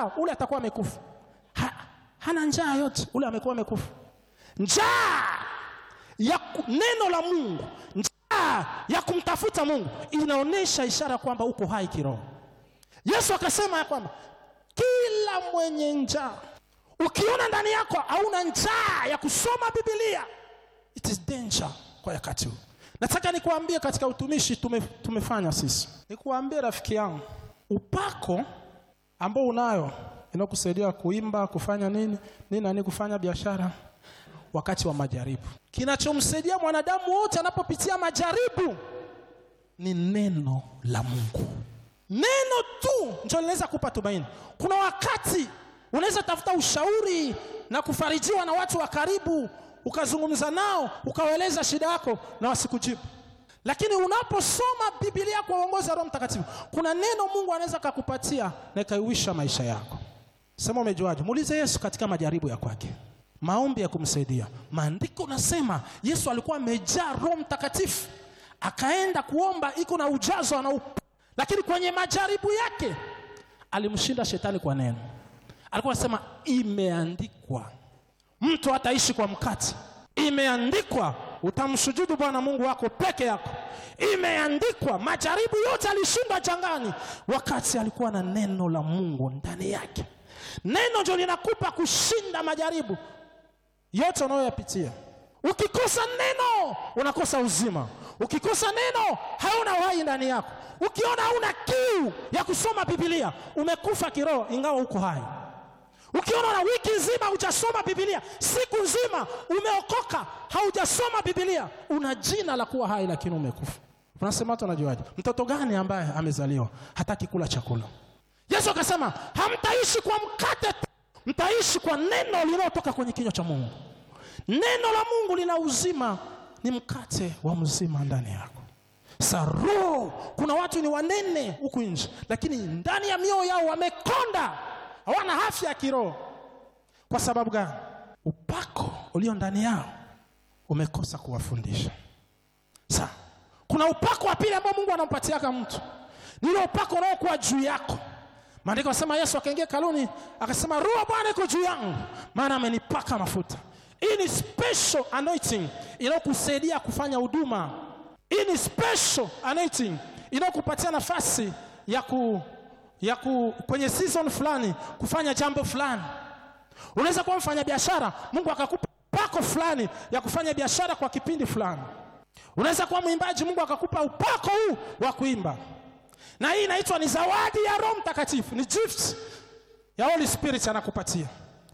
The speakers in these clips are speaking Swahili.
njaa, ule atakuwa amekufa. Ha, hana njaa yote, ule amekuwa amekufa. Njaa ya ku- neno la Mungu, njaa ya kumtafuta Mungu inaonyesha ishara kwamba uko hai kiroho. Yesu akasema ya kwamba kila mwenye njaa, ukiona ndani yako hauna njaa ya kusoma Biblia, it is danger kwa wakati huu. Nataka nikuambie katika utumishi tume, tumefanya sisi, nikuambie rafiki yangu, upako ambao unayo inakusaidia kuimba, kufanya nini nini nani, kufanya biashara wakati wa majaribu. Kinachomsaidia mwanadamu wote anapopitia majaribu ni neno la Mungu. Neno tu ndio linaweza kupa tumaini. Kuna wakati unaweza tafuta ushauri na kufarijiwa na watu wa karibu, ukazungumza nao, ukawaeleza shida yako na wasikujibu. Lakini unaposoma Biblia kwa uongozi wa Roho Mtakatifu, kuna neno Mungu anaweza kakupatia na ikaiwisha maisha yako. Sema umejuaje? Muulize Yesu katika majaribu ya kwake, maombi ya kumsaidia. Maandiko nasema Yesu alikuwa amejaa Roho Mtakatifu, akaenda kuomba, iko na ujazo ana lakini kwenye majaribu yake alimshinda shetani kwa neno. Alikuwa anasema imeandikwa, mtu hataishi kwa mkate. Imeandikwa, utamsujudu Bwana Mungu wako peke yako. Imeandikwa. Majaribu yote alishindwa jangani, wakati alikuwa na neno la Mungu ndani yake. Neno ndio linakupa kushinda majaribu yote unayoyapitia. Ukikosa neno unakosa uzima. Ukikosa neno hauna uhai ndani yako. Ukiona hauna kiu ya kusoma Biblia umekufa kiroho, ingawa uko hai. Ukiona na wiki nzima hujasoma Biblia, siku nzima umeokoka, haujasoma Biblia, una jina la kuwa hai, lakini umekufa. Unasema watu wanajuaje? Mtoto gani ambaye amezaliwa hataki kula chakula? Yesu akasema hamtaishi kwa mkate tu, mtaishi kwa neno linalotoka kwenye kinywa cha Mungu. Neno la Mungu lina uzima, ni mkate wa mzima ndani yako. Saro, kuna watu ni wanene huku nje, lakini ndani ya mioyo yao wamekonda, hawana afya ya kiroho. Kwa sababu gani? Upako ulio ndani yao umekosa kuwafundisha. Sa, kuna upako wa pili ambao Mungu anampatiaka mtu, ni ule upako unaokuwa juu yako. Maandiko yanasema Yesu akaingia kaluni akasema, roho wa Bwana iko juu yangu, maana amenipaka mafuta. Hii ni special anointing inayokusaidia kufanya huduma. Hii ni special anointing inayokupatia nafasi ya ku, ya ku, kwenye season fulani kufanya jambo fulani. Unaweza kuwa mfanya biashara, Mungu akakupa upako fulani ya kufanya biashara kwa kipindi fulani. Unaweza kuwa mwimbaji, Mungu akakupa upako huu wa kuimba, na hii inaitwa ni zawadi ya Roho Mtakatifu, ni gift ya Holy Spirit anakupatia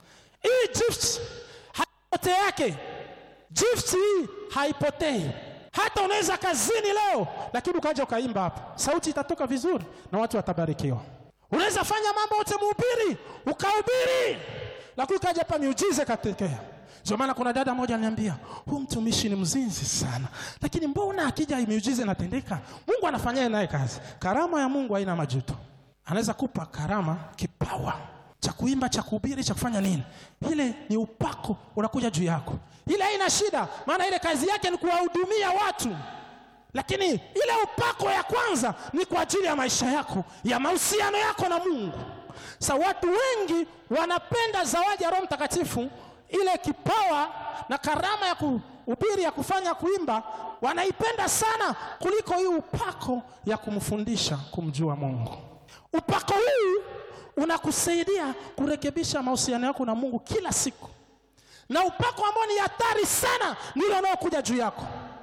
hii gift. Haipotee yake gift hii haipotei. Hata unaweza kazini leo, lakini ukaja ukaimba hapa, sauti itatoka vizuri na watu watabarikiwa. Unaweza fanya mambo yote, mhubiri ukahubiri, lakini ukaja hapa miujiza ikatokea. Ndio maana kuna dada moja aliniambia, huyu mtumishi ni mzinzi sana, lakini mbona akija miujiza inatendeka? Mungu anafanyia naye kazi. Karama ya Mungu haina majuto. Anaweza kupa karama, kipawa cha kuimba, cha kuhubiri, cha kufanya nini, ile ni upako unakuja juu yako. Ile haina shida, maana ile kazi yake ni kuwahudumia watu, lakini ile upako ya kwanza ni kwa ajili ya maisha yako, ya mahusiano yako na Mungu. Sa watu wengi wanapenda zawadi ya Roho Mtakatifu, ile kipawa na karama ya kuhubiri, ya kufanya, kuimba, wanaipenda sana kuliko hii upako ya kumfundisha kumjua Mungu. Upako huu unakusaidia kurekebisha mahusiano yako na Mungu kila siku, na upako ambao ni hatari sana ndio unaokuja juu yako.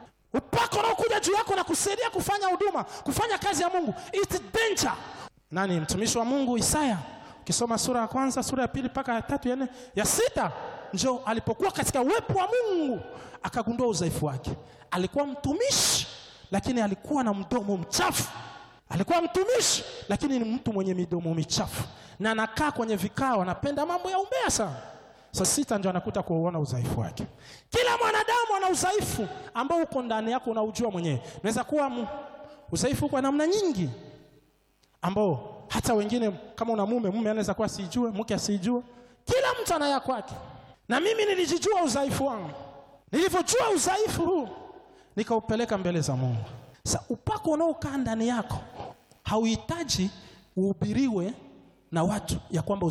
Upako unaokuja juu yako na kusaidia kufanya huduma, kufanya kazi ya Mungu, it's danger. Nani mtumishi wa Mungu Isaya, ukisoma sura ya kwanza, sura ya pili mpaka ya tatu, ya nne, ya sita, njo alipokuwa katika uwepo wa Mungu akagundua udhaifu wake. Alikuwa mtumishi, lakini alikuwa na mdomo mchafu alikuwa mtumishi lakini ni mtu mwenye midomo michafu, na anakaa kwenye vikao, anapenda mambo ya umbea sana. Saa sita ndio anakuta kuuona udhaifu wake. Kila mwanadamu ana udhaifu ambao uko ndani yako, unaujua mwenyewe. Naweza kuwa udhaifu kwa namna nyingi, ambao hata wengine, kama una mume, mume anaweza kuwa asijue, mke asijue. Kila mtu ana ya kwake, na mimi nilijijua udhaifu wangu. Nilivyojua udhaifu huu, nikaupeleka mbele za Mungu. Sa upako unaokaa ndani yako hauhitaji uhubiriwe na watu ya kwamba